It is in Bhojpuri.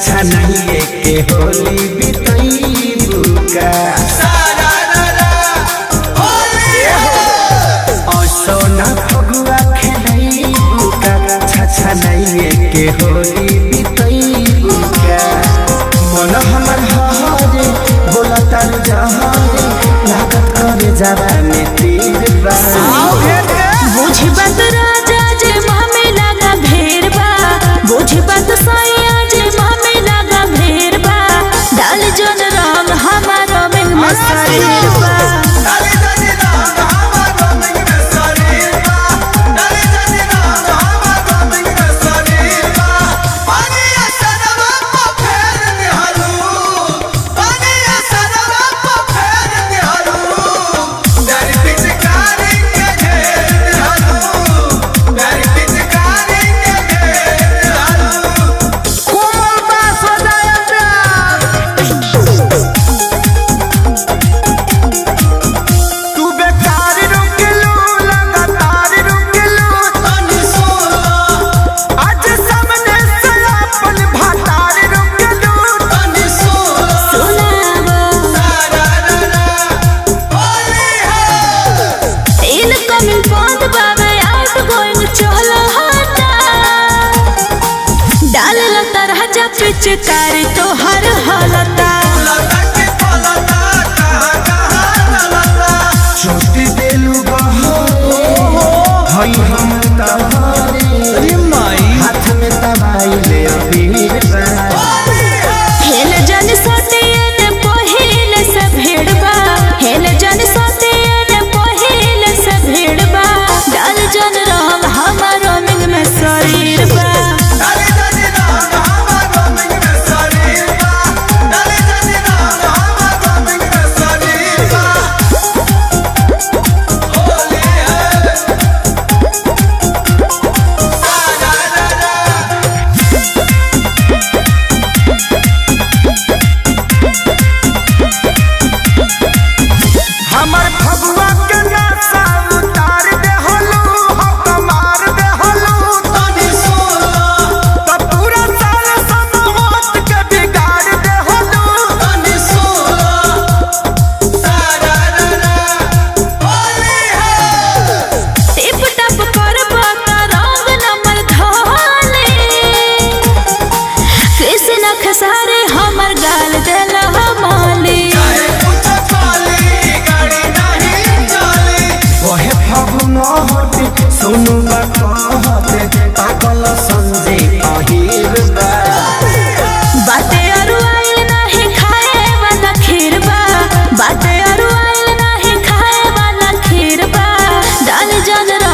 छछा नहीं के होली बितई बुका सोना फगुआ खेलई बुका छछा नहीं के होली बितई बुका मन हमर हरे बोला तार जहारे लागत करे जावा में तीर बा बुझ बात राजा जे मामे लगा भेड़ बा बुझ बात सैया जे मामे लगा भेड़ बा डाल जन रंग हमारो में मसरीर बा तू बेकार रुकलू लगातार रुकलू आज सामने से अपन भातार रुकलू सुनावा इनकमिंग बंद बाबे आउट गोइंग चलो हटा डाल लता राजा पिचकारी तो हर हलता छोटी देलू बहारे हई हम तहारे हाथ में तबाई ले अबीर बा हेल जन सतियन पहिल से भेड़बा हेल जन सतियन पहिल से भेड़बा डाल जन रंग हमारो मिंग में शरीर बा हमर फगुआ के नासा उतार दे हलू हम मार दे हलू त पूरा साल समोत के बिगाड़ दे हलू टिप टप करबा त रंग नंबर धाले कृष्ण खसारे हमर गाल देल हमाली ओहे फगुन हटे सुनु बा कहते पागल संजे अहिर बा बाटे अरु आइल नाही खाए वाला खीर बा बाटे अरु आइल नाही खाए वाला खीर बा डाल जन